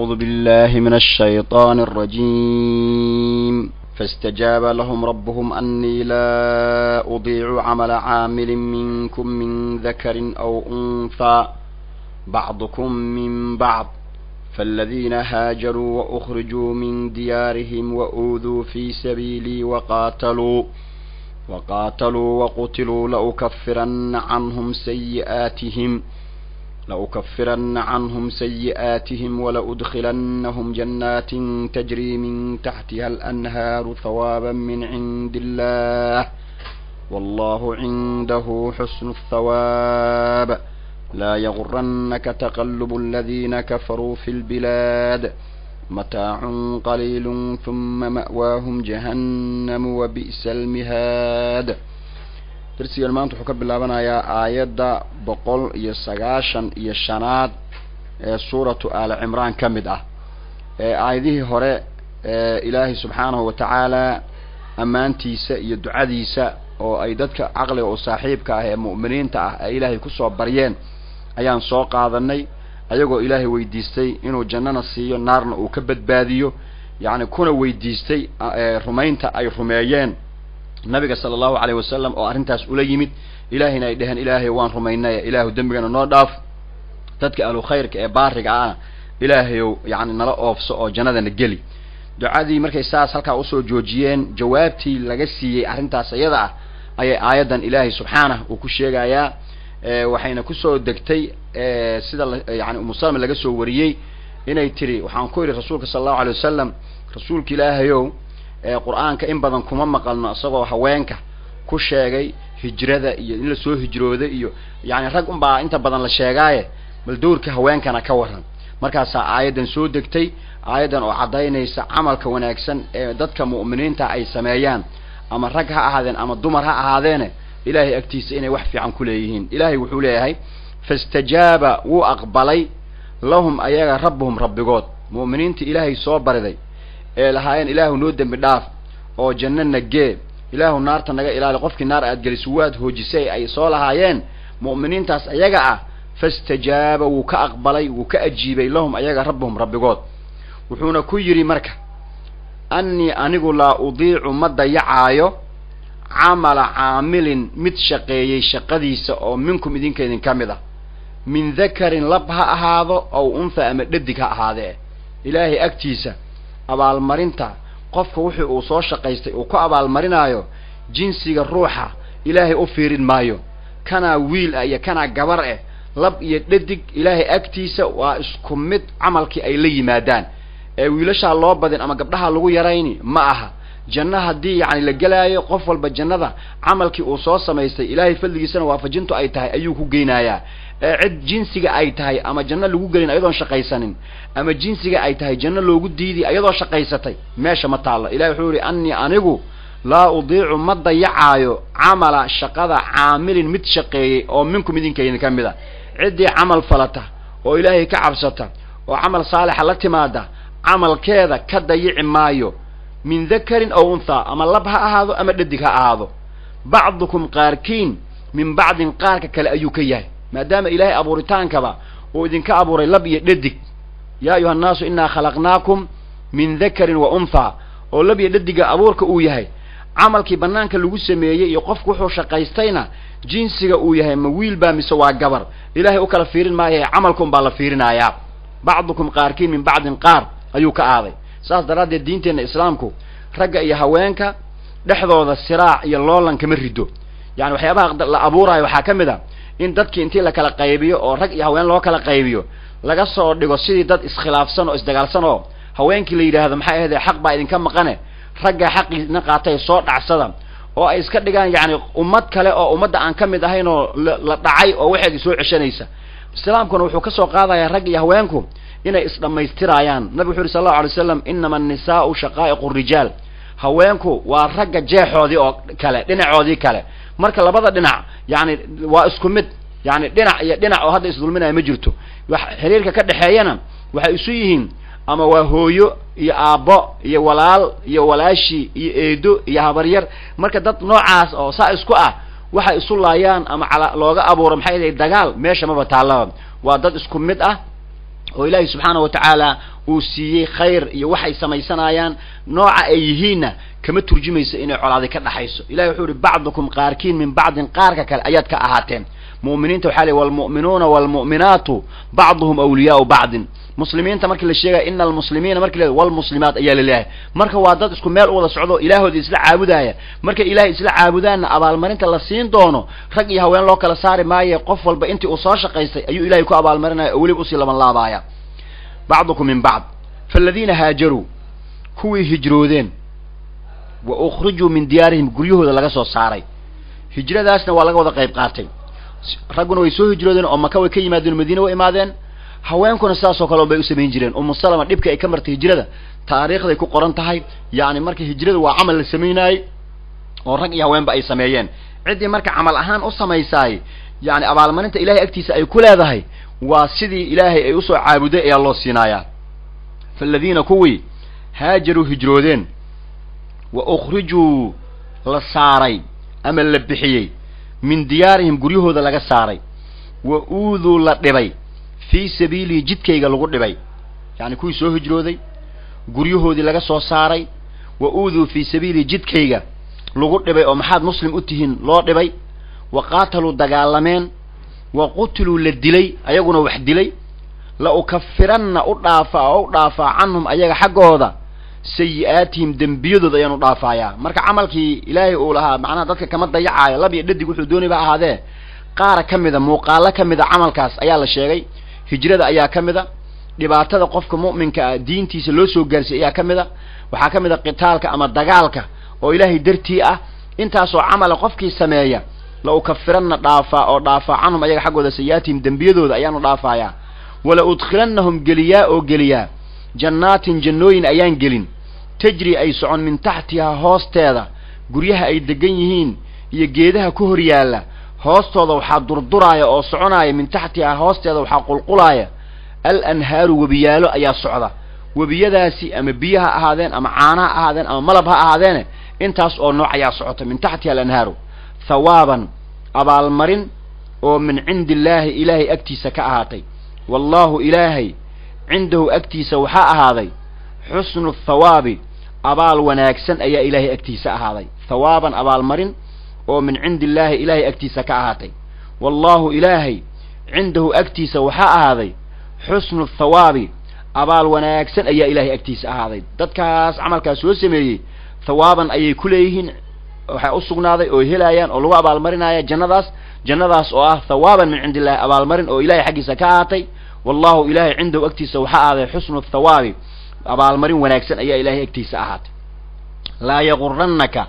أعوذ بالله من الشيطان الرجيم فاستجاب لهم ربهم أني لا أضيع عمل عامل منكم من ذكر أو أنثى بعضكم من بعض فالذين هاجروا وأخرجوا من ديارهم وأوذوا في سبيلي وقاتلوا وقاتلوا وقتلوا لأكفرن عنهم سيئاتهم لأكفرن عنهم سيئاتهم ولأدخلنهم جنات تجري من تحتها الأنهار ثوابا من عند الله والله عنده حسن الثواب لا يغرنك تقلب الذين كفروا في البلاد متاع قليل ثم مأواهم جهنم وبئس المهاد darsigan maanta wuxuu ka bilaabanayaa aayadda boqol iyo sagaashan iyo shanaad ee suuratu aali cimraan ka mid ah aayadihii hore ilaahay subxaanahu wa tacaala ammaantiisa iyo ducadiisa oo ay dadka caqliga oo saaxiibka ah ee mu'miniinta ah ay ilaahay kusoo baryeen ayaan soo qaadanay ayagoo ilaahay weydiistay inuu jannana siiyo naarna uu ka badbaadiyo yacni kuna weydiistay rumaynta ay rumeeyeen nabiga sala allahu alayh wasalam oo arrintaas ula yimid ilaahayna ay dheheen ilaahay waan rumaynay ilaahu dembigana noo dhaaf dadka ahlu khayrka ee baariga ahna ilaahayow yacni nala oofso oo jannadana geli ducadii markay saas halkaa usoo joojiyeen jawaabtii laga siiyey arrintaas iyada ah ayay aayaddan ilaahay subxaanah uu ku sheegayaa waxayna kusoo degtay sida yani umusalma laga soo wariyey inay tiri waxaan ku yidhi rasuulka sala allahu alay wasalam rasuulka ilaahayow qur-aanka in badan kuma maqalno isagoo haweenka ku sheegay hijrada iyo in lasoo hijrooday iyo yani rag unbaa inta badan la sheegaaye bal dowrka haweenkana ka waran markaasaa aayaddan soo degtay aayaddan oo caddaynaysa camalka wanaagsan ee dadka mu'miniinta ay sameeyaan ama rag ha ahaadeen ama dumar ha ahaadeene ilaahay agtiisa inay wax fiican ku leeyihiin ilaahay wuxuu leeyahay fastajaaba wuu aqbalay lahum ayaga rabbuhum rabbigood mu'miniinta ilaahay soo bariday ee lahaayeen ilaahu noo dembi dhaaf oo janno nagee ilaahu naarta naga ilaali qofkii naar aad geliso waad hoojisay ay soo lahaayeen mu'miniintaas ayaga ah fastajaaba wuu ka aqbalay wuu ka ajiibay lahum ayaga rabbuhum rabbigood wuxuuna ku yidhi marka annii anigu laa udiicu ma dayacaayo camala caamilin mid shaqeeyey shaqadiisa oo minkum idinka idin ka mid ah min dakarin lab ha ahaado ow untha ama dhadig ha ahaadee ilaahay agtiisa abaalmarinta qofka wixii uu soo shaqaystay uu ku abaalmarinaayo jinsiga ruuxa ilaahay u fiirin maayo kanaa wiil ah iyo kanaa gabar eh lab iyo dhadig ilaahay agtiisa waa isku mid camalkii ay la yimaadaan ee wiilashaa loo badin ama gabdhaha lagu yarayni ma aha janno haddii yacni la gelaayo qof walba jannada camalkii uu soo samaystay ilaahay fadligiisana waafajintu ay tahay ayuu ku geynayaa ee cid jinsiga ay tahay ama janno lagu gelin ayadoon shaqaysanin ama jinsiga ay tahay janno loogu diidi ayadoo shaqaysatay meesha ma taallo ilahi wuxuu yihi annii anigu laa udiicu ma dayacaayo camala shaqada caamilin mid shaqeeyey oo minkum idinkaydin ka mid a ciddii camal falata oo ilaahay ka cabsata oo camal saalixa la timaada camalkeeda ka dayici maayo min dakarin ow unthaa ama lab ha ahaado ama dhadig ha ahaado bacdukum qaarkiin min bacdin qaarka kale ayuu ka yahay maadaama ilaahay abuuritaankaba uu idinka abuuray lab iyo dhadig yaa ayuha annaasu innaa khalaqnaakum min dakarin wa unthaa oo lab iyo dhadiga abuurka uu yahay camalkii banaanka lagu sameeyey iyo qofku wuxuu shaqaystayna jinsiga uu yahay ma wiil baa mise waa gabar ilaahay u kala fiirin maayae camalka un baa la fiirinayaa bacdukum qaarkiin min bacdin qaar ayuu ka aaday saas daraaddeed diinteenna islaamku ragga iyo haweenka dhexdooda siraac iyo loolan kama rido yani waxyaabaha la abuuraayo waxaa ka mid a in dadkii intii la kala qaybiyo oo rag iyo haween loo kala qaybiyo laga soo dhigo sidii dad iskhilaafsan oo isdagaalsan oo haweenkii la yidhaahdo maxay ahaydee xaq baa idinka maqane raggaa xaqiina qaatay soo dhacsada oo ay iska dhigaan yacni ummad kale oo ummadda aan ka mid ahayn oo la dhacay oo waxeedii soo ceshanaysa islaamkuna wuxuu ka soo qaadayaa rag iyo haweenku inay isdhammaystiraayaan nabigu wuxu uhi sal allau alay slam inama annisaau shaqaa'iqu rijaal haweenku waa ragga jeexoodii oo kale dhinacoodii kale marka labada dhinac yani waa isku mid yani dhinac iyo dhinac oo hadda isdulminaya ma jirto wax xiriirka ka dhexeeyana waxay isu yihiin ama waa hooyo iyo aabbo iyo walaal iyo walaashi iyo eedo iyo habaryar marka dad noocaas oo saa isku ah waxay isu laayaan ama ala looga abuuro maxay dahay dagaal meesha maba taallaba waa dad isku mid ah oo ilaahay subxaana wa tacaala uu siiyey khayr iyo waxay samaysanayaan nooca ay yihiinna kama turjumayso inay colaadi ka dhaxayso ilahi wuxuu ihi bacdukum qaarkiin min bacdin qaarka kale ayaad ka ahaateen mu'miniinta waxaa ley walmu'minuuna waalmu'minaatu bacduhum awliyaau bacdin muslimiinta markii la sheegaya ina almuslimiina marki la walmuslimaat ayaa laleeyahay marka waa dad isku meel u wada socdo ilaahooda isla caabudaya markay ilaahay isla caabudaanna abaalmarinta la siin doono rag iyo haween loo kala saari maaye qof walba intii uu soo shaqaystay ayuu ilahay ku abaalmarinaya oo weliba usii laban laabaaya bacdukum min bacd faaladiina haajaruu kuwii hijroodeen wa ukhrijuu min diyaarihim guryahooda laga soo saaray hijradaasna waa laga wada qayb qaatay ragguna way soo hijroodeen oo maka way ka yimaadeen oo madiina way imaadeen haweenkuna sidaasoo kale bay u samayn jireen umu salama dhibka ay ka martay hijrada taariikhday ku qoran tahay yacni marka hijrada waa camal la samaynaayey oo rag iyo haweenba ay sameeyeen ciddii marka camal ahaan u samaysaay yacni abaalmarinta ilahay agtiisa ay ku leedahay waa sidii ilaahay ay usoo caabuday ayaa loo siinayaa faaladiina kuwii haajaruu hijroodeen wa ukhrijuu la saaray ama la bixiyey min diyaarihim guryahooda laga saaray wa uuduu la dhibay fii sabiilihi jidkayga lagu dhibay yacni kuwii soo hijrooday guryahoodii laga soo saaray wa uuduu fii sabiilihi jidkayga lagu dhibay oo maxaad muslim u tihiin loo dhibay wa qaataluu dagaalameen wa qutiluu la dilay ayaguna wax dilay la ukafiranna u dhaafa oo u dhaafaa canhum ayaga xaggooda sayi-aatihim dembiyadooda ayaan u dhaafayaa marka camalkii ilaahay uu lahaa macnaha dadka kama dayacaayo lab iyo dhadig wuxuu doonay ba ahaadee qaara ka mida muuqaalo ka mida camalkaas ayaa la sheegay hijrada ayaa ka mida dhibaatada qofka mu'minka ah diintiisa loo soo gaarsiy ayaa ka mida waxaa ka mid a qitaalka ama dagaalka oo ilaahay dartii ah intaasoo camala qofkii sameeya la ukafiranna dhaafaa oo dhaafaa canhum ayaga xaggooda sayi-aatihim dembiyadooda ayaanu dhaafayaa wala udkhilannahum geliyaa oo geliyaa jannaatin jannooyin ayaan gelin tajri ay socon min taxtihaa hoosteeda guryaha ay degan yihiin iyo geedaha ku hor yaalla hoostooda waxaa durduraaya oo soconaaya min taxtihaa hoosteeda waxaa qulqulaaya al anhaaru webiyaalo ayaa socda webiyadaasi ama biyo ha ahaadeen ama caana ha ahaadeen ama malab ha ahaadeene intaas oo nooc ayaa socota min taxtiha alanhaaru thawaaban abaalmarin oo min cindi illaahi ilaahay agtiisa ka ahaatay wallaahu ilaahay cindahu agtiisa waxaa ahaaday xusnu thawaabi abaal wanaagsan ayaa ilaahay agtiisa ahaaday thawaaban abaalmarin oo min cindi illaahi ilaahay agtiisa ka ahaatay wallaahu ilaahay cindahu agtiisa waxaa ahaaday xusnu thawaabi abaal wanaagsan ayaa ilaahay agtiisa ahaaday dadkaas camalkaas soo sameeyey thawaaban ayay ku leeyihiin waxaa u sugnaaday oo helayaan oo lagu abaalmarinaya jannadaas jannadaas oo ah thawaaban min cindi illahi abaalmarin oo ilahay xaggiisa ka ahaatay wallahu ilaahay cindahu agtiisa waxaa ahaaday xusnu thawaabi abaalmarin wanaagsan ayaa ilaahay agtiisa ahaatay laa yagurannaka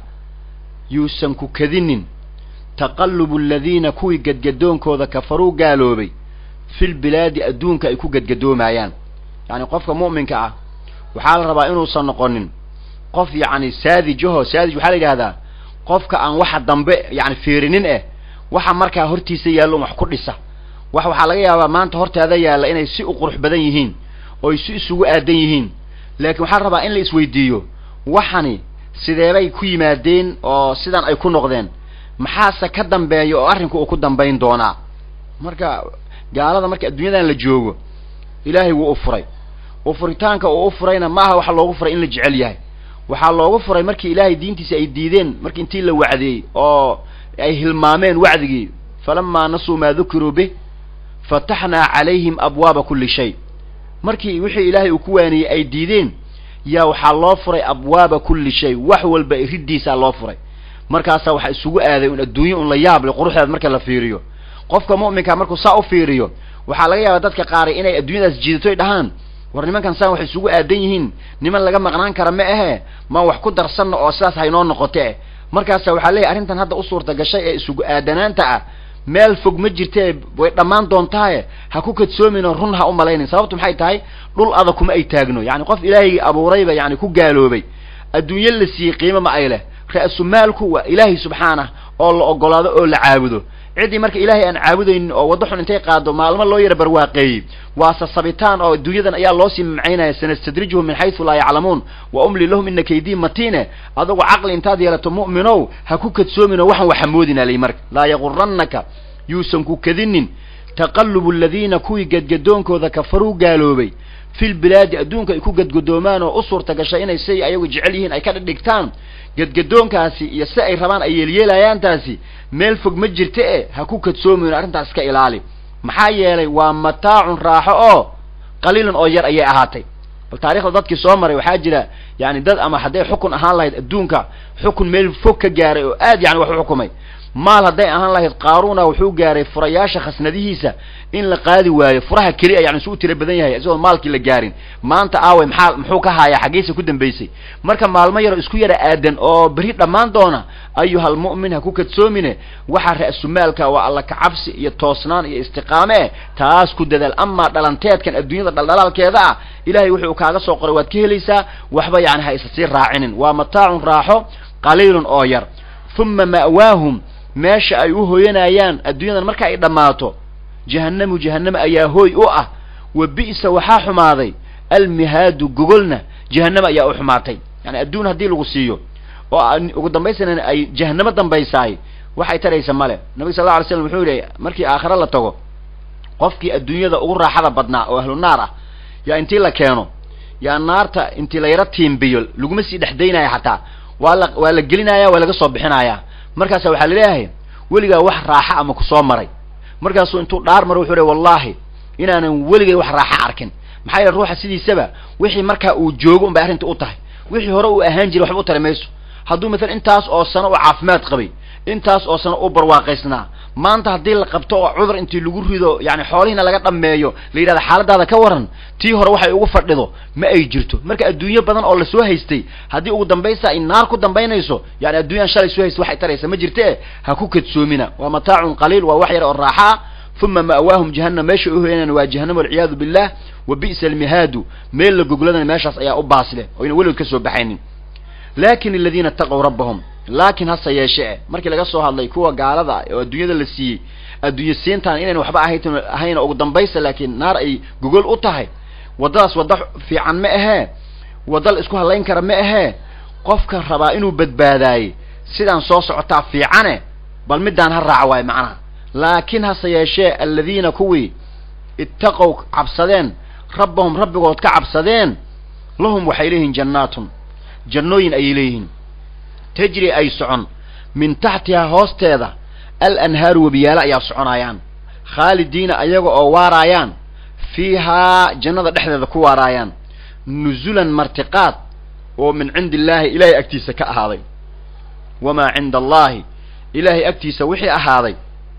yuusan ku kadinin taqallubu aladiina kuwii gadgadoonkooda kafaruu gaaloobay fil bilaadi adduunka ay ku gadgadoomayaan yacni qofka mu'minka ah waxaa la rabaa inuusan noqonin qof yacni saadijaho saadij waxaa la yidhahdaa qofka aan waxa dambe yacni fiirinin eh waxa markaa hortiisa yaallo wax ku dhisa wax waxaa laga yaabaa maanta hortaada yaalla inay si u qurux badan yihiin oo ay si isugu aadan yihiin laakiin waxaa la rabaa in la isweydiiyo waxani sideebay ku yimaadeen oo sidan ay ku noqdeen maxaase ka dambeeya oo arrinku uu ku dambayn doonaa marka gaalada marka adduunyadan la joogo ilaahay wuu u furay u furitaanka uu u furayna maaha waxa loogu furay in la jecel yahay waxaa loogu furay markii ilaahay diintiisa ay diideen markii intii la wacdeeyey oo ay hilmaameen wacdigii falamaa nasuu maa dukiruu bih fataxnaa calayhim abwaaba kulli shay markii wixii ilaahay uu ku waaniyey ay diideen yaa waxaa loo furay abwaaba kulli shay wax walba riddiisaa loo furay markaasaa waxaa isugu aaday un adduunye un la yaab le quruxdeed marka la fiiriyo qofka mu'minka markuu saa u fiiriyo waxaa laga yaabaa dadka qaari inay adduunyadaas jiidatoy dhahaan war nimankan saan waxay isugu aadan yihiin niman laga maqnaan kara ma ahe maan wax ku darsanno oo sidaas haynoo noqote markaasa waxaa leeyahy arrintan hadda u suurta gashay ee isugu aadanaanta ah meel fog ma jirtee way dhammaan doontaaye ha ku kadsoominoo run ha u malaynin sababtu maxay tahay dhul adag kuma ay taagno yacni qof ilaahaygi abuurayba yani ku gaaloobay adduunye la siiyey qiimo ma ay leh ra-su maalku waa ilaahay subxaanah oo la ogolaado oo la caabudo ciddii marka ilaahay aan caabudaynin oo waddo xun intay qaado maalmo loo yara barwaaqeeyey waa sasabitaan oo adduunyadan ayaa loo sii macaynaya sanastadrijuhum min xaysu laa yaclamuun wa umli lahum ina kaydii matiine adugu caqli intaad yeelato mu'minow ha ku kadsoomin oo waxan waxamoodina lay marka laa yagurannaka yuusan ku kadinin taqallubu aladiina kuwii gadgadoonkooda kafaruu gaaloobay fil bilaadi adduunka ay ku gadgadoomaan oo u suurta gashay inay siay ayagu jecel yihiin ay ka dhigtaan gadgadoonkaasi iyo si ay rabaan ay yeelyeelayaantaasi meel fog ma jirta e ha ku kadsoomayn arrintaas iska ilaali maxaa yeelay waa mataacun raaxo oo qaliilan oo yar ayay ahaatay bal taarikhda dadkii soo maray waxaa jira yani dad ama hadday xukun ahaan lahayd adduunka xukun meel fog ka gaaray oo aad yani wax u xukumay maal hadday ahaan lahayd qaaruna wuxuu gaaray furayaasha khasnadihiisa in la qaadi waayo furaha keliya yani su u tira badan yahay isagoo maalkii la gaarin maanta aaway maxaa muxuu ka haayaa xaggiisa ku dambaysay marka maalmo yaro isku yara aadan oo beri dhammaan doona ayuhal mu'min ha ku kadsoomine waxa ra'sumaalka waa alla kacabsi iyo toosnaan iyo istiqaame eh taas ku dadaal amaa dhalanteedkan adduunyada dhaldhalaalkeeda ah ilahay wuxuu kaaga soo qoray waad ka helaysaa waxba yani ha isa sii raacinin waa mataacun raaxo qaliilun oo yar uma ma'waahum meesha ay u hooyanayaan adduunyadan marka ay dhammaato jahannamu jahannama ayaa hooy u ah wa bi'sa waxaa xumaaday almihaadu gogolna jahannama ayaa u xumaatay yani adduun haddii lagu siiyo oo ugu dambaysana ay jahannamo dambaysaay waxay taraysa male nabig sal la alay slam wuxuu yihi markii aakhare la tago qofkii adduunyada ugu raaxada badnaa oo ahlu naar ah yaa intii la keeno yaa naarta intii la yaro tiimbiyo laguma sii dhexdaynaya xataa waa la waa la gelinaya waa laga soo bixinaya markaasa waxaa laleeyahay weligaa wax raaxa ama kusoo maray markaasuu intuu dhaar maro wuxuu le wallahi inaanan weligay wax raaxa arkin maxaa yeele ruuxa sidiisaba wixii markaa uu joogo un bay arrinta u tahay wixii hore uu ahaan jiray waxba u tari mayso hadduu maalan intaas oo sano u caafimaad qabay intaas oo sano u barwaaqaysnaa maanta haddii la qabto oo cudur intii lagu rido yani xoolihiina laga dhammeeyo la yidhahda xaaladaada ka waran tii hore waxay ugu fadhido ma ay jirto marka adduunyo badan oo lasoo haystay haddii ugu dambaysa ay naar ku dambaynayso yani adduunyaan shalay soo haystay waxay taraysa ma jirte ha ku kadsoomina waa mataacun qaliil waa wax yar oo raaxaa uma ma'waahum jahannam meesha u hoyanaan waa jahannam walciyaadu billah wa bi'sa almihaadu meel la gogladana meeshaas ayaa u baasleh oyna weligood ka soo baxaynin lakin aladiina itaqow rabbahum laakin hase yeeshee markii laga soo hadlay kuwa gaalada oo adduunyada la siiyey adduunye siintaan inayn waxba ahayn ahayn ugu dambaysa laakiin naar ay gogol u tahay waddadaas wadda fiican ma ahee wadda la isku hadlayn kara ma ahee qofka rabaa inuu badbaadaayey sidaan soo socotaa fiicane bal middaan ha raaca waayo macnaha laakiin hase yeeshee aladiina kuwii ittaqow cabsadeen rabbahum rabbigood ka cabsadeen lahum waxay leeyihiin jannaatun jannooyin ayay leeyihiin tajri ay socon min taxtihaa hoosteeda al anhaaru webiyaalo ayaa soconaayaan khaalidiina ayaga oo waaraayaan fiihaa jannada dhexdeeda ku waaraayaan nuzulan martiqaad oo min cindi illaahi ilaahay agtiisa ka ahaaday wamaa cinda allaahi ilaahay agtiisa wixii ahaaday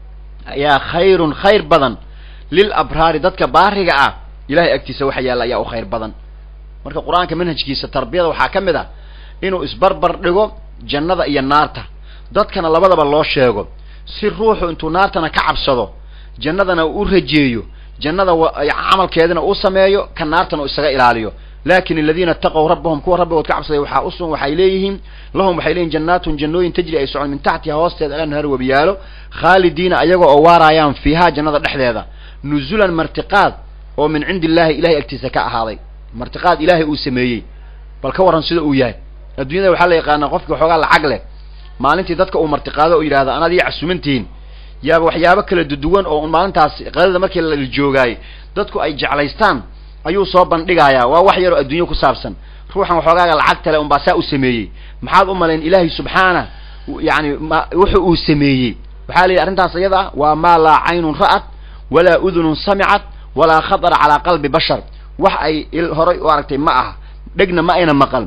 ayaa khayrun khayr badan lil abraari dadka baariga ah ilahay agtiisa waxa yaalla ayaa u khayr badan marka qur-aanka manhajkiisa tarbiyada waxaa ka mid ah inuu isbarbar dhigo jannada iyo naarta dadkana labadaba loo sheego si ruuxu intuu naartana ka cabsado jannadana u rajeeyo jannada camalkeedana uu sameeyo ka naartana uu isaga ilaaliyo lakin aladiina itaqow rabbahum kuwa rabbigood ka cabsaday waxaa usun waxay leeyihiin lahum waxay leeyihin jannaatun jannooyin tajri ay socon min taxtiha hoosteeda alanhaar webiyaalo khaalidiina ayaga oo waaraayaan fiihaa jannada dhexdeeda nuzulan martiqaad oo min cindi illaahi ilahay agtiisa ka ahaaday martiqaad ilaahay uu sameeyey bal ka warran sida uu yahay adduunyada waxaa la yaqaanaa qofki waxoogaa lacag leh maalintii dadka uu martiqaado oo yidhahda anaad ii casumantihiin yaaba waxyaabo kala duduwan oo maalintaas qadada markii la joogaayey dadku ay jeclaystaan ayuu soo bandhigayaa waa wax yaroo adduunyo ku saabsan ruuxan waxoogaaga lacagtale unbaa saa u sameeyey maxaad u malayn ilaahay subxaana yani wuxu uu sameeyey waxaa la yidhi arrintaas iyada ah waa maa laa caynun ra'at walaa udunun samicad walaa khatara calaa qalbi bashar wax ay horay u aragtay ma aha dhegna ma ayna maqal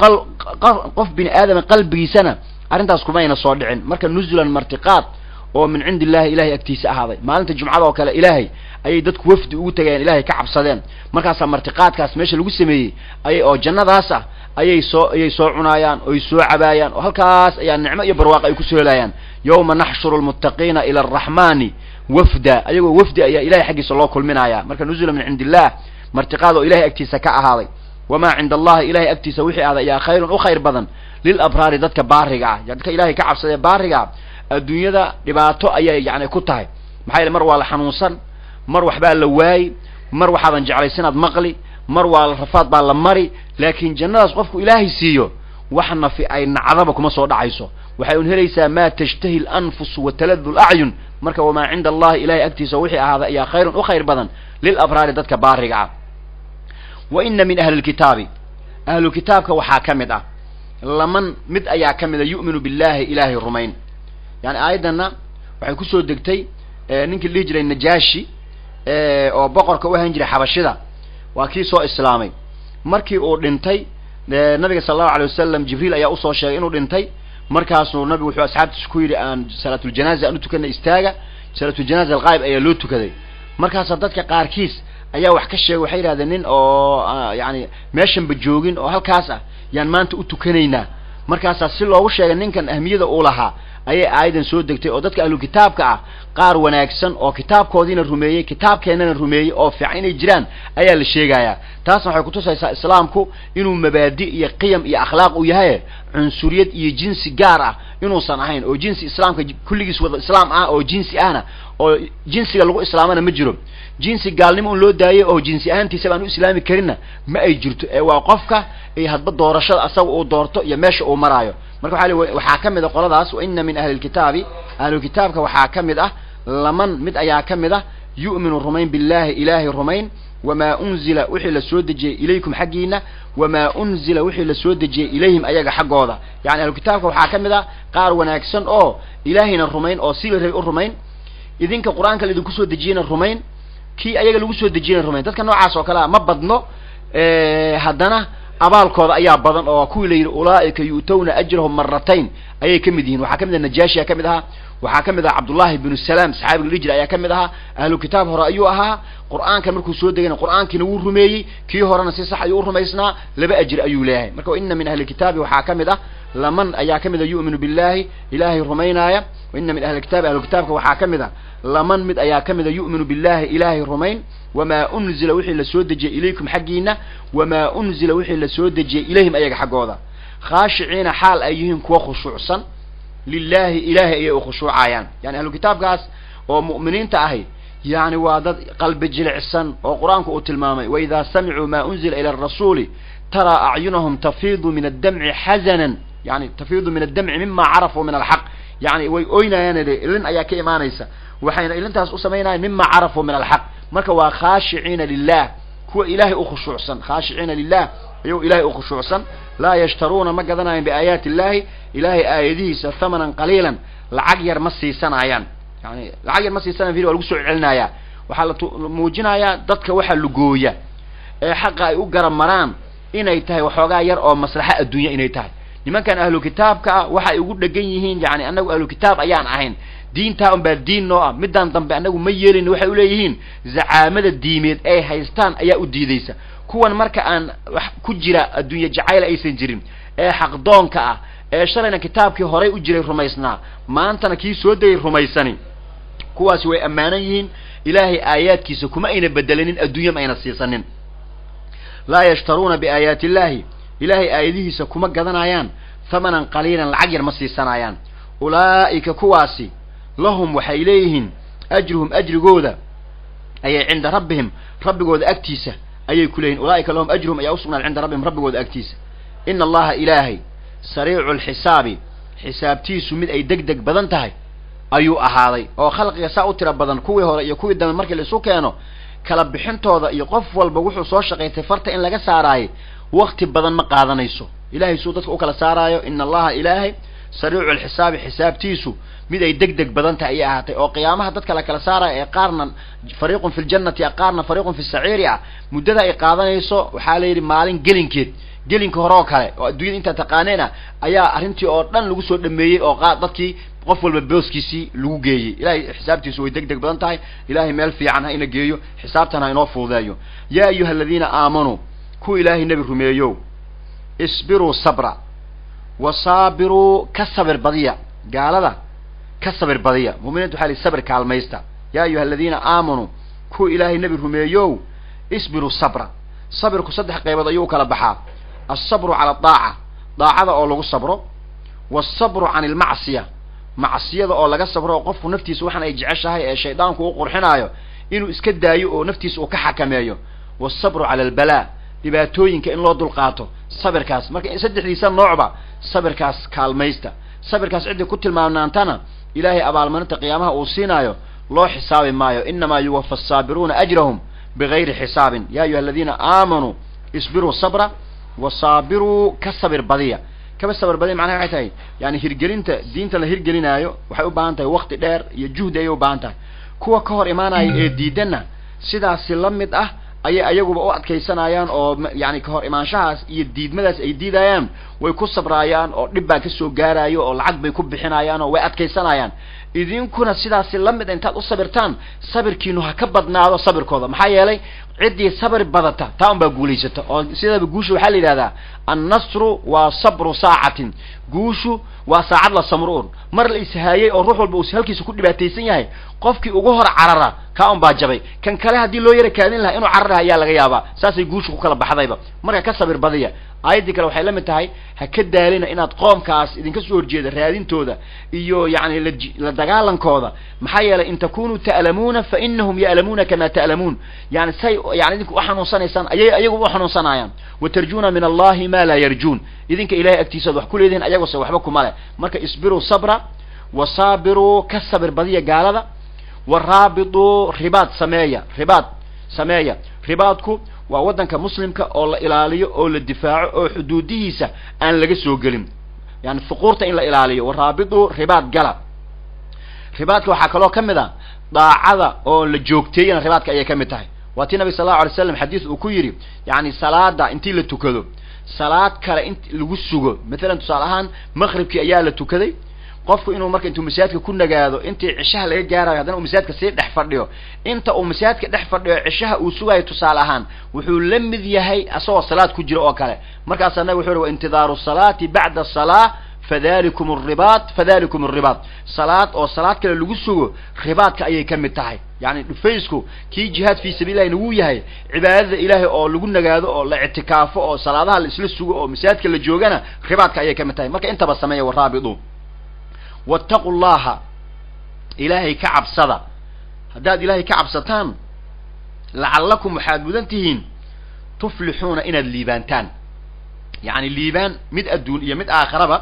qof bini aadama qalbigiisana arrintaas kuma ayna soo dhicin marka nuzulan martiqaad oo min cindi illahi ilahay agtiisa ahaaday maalinta jumcada oo kale ilaahay ayay dadku wafdi ugu tegeen ilahay ka cabsadeen markaasaa martiqaadkaas meesha lagu sameeyey ayay oo jannadaas ah ayay soo ayay soo cunaayaan oy soo cabaayaan oo halkaas ayaa nicmo iyo barwaaqo ay kusoo helayaan yawma naxshuru lmuttaqiina ila araxmani wafda ayagoo wafdi ayaa ilahay xaggiisa loo kulminaya marka nuzula min cindi illah martiqaad oo ilahay agtiisa ka ahaaday wamaa cinda allahi ilahay agtiisa wixii ahday ayaa khayrun u khayr badan lilabraari dadka baariga ah dadka ilahay ka cabsadee baariga adduunyada dhibaato ayay yani ku tahay maxaa yeele mar waa la xanuunsan mar waxbaa la waayi mar waxaadan jeclaysanaad maqli mar waa la rafaad baa la mari laakiin jannadaas qofku ilaahay siiyo wax nafi ay nacdaba kuma soo dhacayso waxay un helaysaa maa tashtahi lanfusu wa taladu lacyun marka wamaa cinda allahi ilahay agtiisa wixii ahaaday ayaa khayrun u khayr badan lilabraari dadka baariga ah wa ina min ahli lkitaabi ahlu kitaabka waxaa ka mid ah laman mid ayaa ka mid a yu'minu billahi ilaahay rumayn yani aayaddanna waxay kusoo degtay ninkii la dhihi jiray najaashi oo boqorka u ahaan jiray xabashida waa kii soo islaamay markii uu dhintay nabiga sala allahu alay wasalam jibriil ayaa usoo sheegay inuu dhintay markaasuu nabigu wuxuu asxaabtiisa ku yidhi aan salaatuljanaaza aan u tukana istaaga salaatuljanaaza alqaayib ayaa loo tukaday markaasa dadka qaarkiis ayaa wax ka sheegay waxay yidhahdeen nin oo yani meeshanba joogin oo halkaas ah yaan maanta u tukanaynaa markaasaa si loogu sheegay ninkan ahmiyada uu lahaa ayay aayadan soo degtay oo dadka ahlu kitaabka ah qaar wanaagsan oo kitaabkoodiina rumeeyey kitaabkeennana rumeeyey oo fiican inay jiraan ayaa la sheegayaa taasna waxay kutusaysaa islaamku inuu mabaadi iyo qiyam iyo akhlaaq uu yahay cunsuriyad iyo jinsi gaar ah inuusan ahayn oo jinsi islaamka kulligiis wada islaam ah oo jinsi ahna oo jinsiga lagu islaamana ma jiro jinsi gaalnimo un loo daayay oo jinsi ahaantiisa baan u islaami karinna ma ay jirto ee waa qofka iyo hadba doorashada asaga uu doorto iyo meesha uu maraayo marka waxa l waxaa ka mid a qoladaas wa ina min ahli lkitaabi ahlu kitaabka waxaa ka mid ah laman mid ayaa ka mid ah yu'minu rumayn billahi ilaahay rumayn wamaa unzila wixii la soo dejiyey ilaykum xaggiina wamaa unzila wixii la soo dejiyey ilayhim ayaga xaggooda yani ahlu kitaabka waxaa ka mid ah qaar wanaagsan oo ilaahayna rumayn oo si la rabay u rumayn idinka qur-aanka laidinku soo dejiyeyna rumayn kii ayaga lagu soo dejiyeyna rumayn dadka noocaas oo kale a ma badno haddana abaalkooda ayaa badan oo kuwii la yidhi ulaa'ika yu'tawna ajrahum maratayn ayay ka mid yihiin waxaa ka mid ah najaashiya ka mid ahaa waxaa ka mid ah cabdullahi binu salaam saxaabiga la jira ayaa ka mid ahaa ahlu kitaab hore ayuu ahaa qur'aanka markuu soo degayna qur'aankiina wuu rumeeyey kii horena si sax ayuu u rumaysnaa laba ajir ayuu leeyahay marka wa ina min ahli kitaabi waxaa ka mid ah laman ayaa ka mid a yu'minu billahi ilaahay rumaynaaya wa ina min ahli kitaabi ahlu kitaabka waxaa ka mid ah laman mid ayaa ka mid a yu'minu billahi ilaahay rumayn wamaa unzila wixii la soo dejiyey ilaykum xaggiina wamaa unzila wixii la soo dejiyey ilayhim ayaga xaggooda khaashiciina xaal ay yihiin kuwa khushuucsan lilahi ilaahay ayay u khushuucayaan yani ahlu kitaabkaas oo mu'miniinta ahi yani waa dad qalbi jilicsan oo qur-aanku uu tilmaamay waidaa samicuu maa unzila ila arasuuli taraa acyunahum tafiidu min addamci xazanan yani tafiidu min addamci mima carafuu min alxaq yani way oynayaan ilin ayaa ka imaanaysa waxayna ilintaas u samaynayaan mima carafuu min alxaq marka waa khaashiciina lilah kuwa ilaahay u khushuucsan khaashiciina lilah ayuu ilahay u khushuucsan laa yashtaruuna ma gadanayan biaayaati illahi ilahay aayadihiisa thamanan qaliilan lacag yar ma siisanayaan yani lacag yar ma siisanaya vir waa lagu soo celinaya waxaa la muujinayaa dadka waxa lugooya ee xaqa ay u garab maraan inay tahay waxoogaa yar oo maslaxa adduunya inay tahay nimankan ahlu kitaabka ah waxay ugu dhegan yihiin yani anagu ahlu kitaab ayaan ahayn diintaa un baa diin noo ah midaan dambe anagu ma yeelin waxay uleeyihiin zacaamada diimeed ay haystaan ayaa u diidaysa kuwan marka aan wax ku jira adduunye jacayl aysan jirin ee xaqdoonka ah ee shalayna kitaabkii horay u jiray rumaysnaa maantana kii soo degay rumaysani kuwaasi way ammaanan yihiin ilaahay aayaadkiisa kuma ayna bedelanin adduunya ma ayna siisanin laa yashtaruuna biaayaati illahi ilaahay aayadihiisa kuma gadanayaan thamanan qaliilan lacag yar ma siisanayaan ulaa'ika kuwaasi lahum waxay leeyihiin ajruhum ajrigooda ayay cinda rabbihim rabbigooda agtiisa ayay ku leeyihin ulaa'ika lahum ajruhum ayaa usugnaaday cinda rabbihim rabbigooda agtiisa ina allaha ilaahay sariicu lxisaabi xisaabtiisu mid ay deg deg badan tahay ayuu ahaaday oo khalqiga saa u tira badan kuwii hore iyo kuwii dambe markii la isu keeno kala bixintooda iyo qof walba wuxuu soo shaqaystay farta in laga saaraayo wakti badan ma qaadanayso ilahay suu dadka u kala saaraayo ina allaha ilaahay sariicu alxisaabi xisaabtiisu mid ay deg deg badan tahay ayay ahaatay oo qiyaamaha dadka la kala saaraya ee qaarna fariiqun fi ljannati qaarna fariiqun fi saciiri ah muddada ay qaadanayso waxaa la yidhi maalin gelinkeed gelinka hore oo kale oo adduunyada intaa taqaaneena ayaa arrintii oo dhan lagu soo dhameeyey oo qa dadkii qof walba booskiisii lagu geeyey ilahay xisaabtiisu way deg deg badan tahay ilahay meel fiican ha ina geeyo xisaabtan ha inoo fududeeyo yaa ayuha aladiina aamanuu kuwa ilaahay nebi rumeeyow isbiruu sabra wa saabiruu ka sabir badiya gaalada ka sabir badiya mu'miniinta waxa li sabir kaalmaysta yaa ayuha aladiina aamanuu kuwa ilaahay nebi rumeeyow isbiruu sabra sabirku saddex qaybood ayuu u kala baxaa alsabru cala adaaca daacada oo lagu sabro waasabru can ilmacsiya macsiyada oo laga sabro oo qofku naftiisa waxaan ay jeceshahay ee shaydaanku u qurxinaayo inuu iska daayo oo naftiisa uu ka xakameeyo waasabru cala albalaa dhibaatooyinka in loo dulqaato sabirkaas marka saddexdiisa noocba sabirkaas kaalmaysta sabirkaas ciddii ku tilmaamnaantana ilaahay abaalmarinta qiyaamaha uu siinaayo loo xisaabi maayo inamaa yuwafa asaabiruuna ajrahum bigayri xisaabin ya ayuha aladiina aamanuu isbiruu sabra wasaabiruu ka sabir badiya kaba sabir badiya macnaha waxay tahay yani hirgelinta diinta la hirgelinaayo waxay u baahan tahay wakti dheer iyo juhdi ayay u baahan tahay kuwa ka hor imaanaya ee diidanna sidaasi la mid ah ayay ayaguba u adkaysanayaan oo yani kahor imaanshahaas iyo diidmadaas ay diidayaan way ku sabraayaan oo dhib baa kasoo gaarayo oo lacag bay ku bixinayaan oo way adkaysanayaan idinkuna sidaasi la mid intaad u sabirtaan sabirkiinu ha ka badnaado sabirkooda maxaa yeelay ciddii sabir badata taa un baa guulaysata oo sidaaba guusha waxaa la yidhahdaa annasru waa sabru saacatin guushu waa saacad la samruun mar la ishaayey oo ruux walba uu halkiisa ku dhibaataysan yahay qofkii ugu hor carara kaa un baa jabay kan kale haddii loo yara kaadin lahaa inuu carara ayaa laga yaabaa saasay guushu ku kala baxdayba marka ka sabir badiya aayaddii kale waxay la mid tahay ha ka daalina inaad qoomkaas idinka soo horjeeda raadintooda iyo yani la dagaalankooda maxaa yeelay in takunuu ta'lamuuna fa inahum ya'lamuuna kama ta'lamuun yani say yani idinku uxanuunsanaysaan ayay ayagu u xanuunsanayaan watarjuuna min allahi ma laa yarjuun idinka ilahay agtiisaad wax ku leedihin ayagose waxba kuma leh marka isbiruu sabra wasaabiruu ka sabir badiya gaalada waraabituu ribaad sameeya ribaad sameeya ribaadku waa waddanka muslimka oo la ilaaliyo oo la difaaco oo xuduudihiisa aan laga soo gelin yani fuquurta in la ilaaliyo waraabituu ribaad gala ribaadka waxaa kaloo ka mid a daacada oo la joogteeyana ribaadka ayay ka mid tahay waa tii nabig sal allau alay slam xadiis uu ku yidhi yani salaada intii la tukado salaad kale in lagu sugo mathalan tusaale ahaan maqribkii ayaa la tukaday qofku inuu marka intuu masaajidka ku nagaado intii cishaha laga gaarayo haddana uu masaajidka sii dhex fadhiyo inta uu masaajidka dhex fadhiyo cishaha uu sugayo tusaale ahaan wuxuu la mid yahay asagoo salaad ku jira oo kale markaasaa nabig wuxu uhi wa intidaaru salaati bacda salaa fadalikum aribaad fadalikum aribaad salaad oo salaad kale lagu sugo ribaadka ayay ka mid tahay yani dhufaysku kii jihaad fii sabiilillahi nagu yahay cibaadada ilaahay oo lagu nagaado oo la ictikaafo oo salaadaha la isla sugo oo masaajidka la joogana ribaadka ayay ka mid tahay marka intaba sameeya waraabidu wattaqu llaha ilaahay ka cabsada haddaad ilaahay ka cabsataan lacallakum waxaad mudan tihiin tuflixuuna inaad liibaantaan yacni liibaan mid adduun iyo mid aakhiraba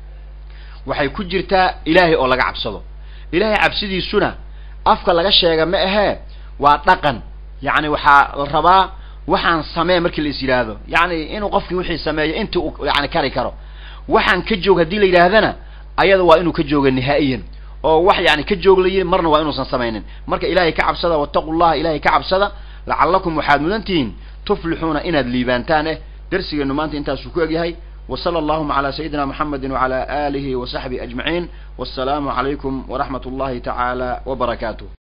waxay ku jirtaa ilaahay oo laga cabsado ilaahay cabsidiisuna afka laga sheega ma ahee waa dhaqan yacni waxaa la rabaa waxaan samee markii la is yidhaahdo yacni inuu qofkii wixii sameeyo intii uu yani kari karo waxaan ka joog haddii la yidhaahdana ayada waa inuu ka jooga nihaa'iyan oo wax yani ka joog la yidhi marna waa inuusan samaynin marka ilaahay ka cabsada wattaqu llaha ilaahay ka cabsada lacallakum waxaad mudan tihiin tuflixuuna inaad liibaantaan eh darsigeenu maanta intaasuu ku egyahay وصلى اللهم على سيدنا محمد وعلى آله وصحبه أجمعين والسلام عليكم ورحمة الله تعالى وبركاته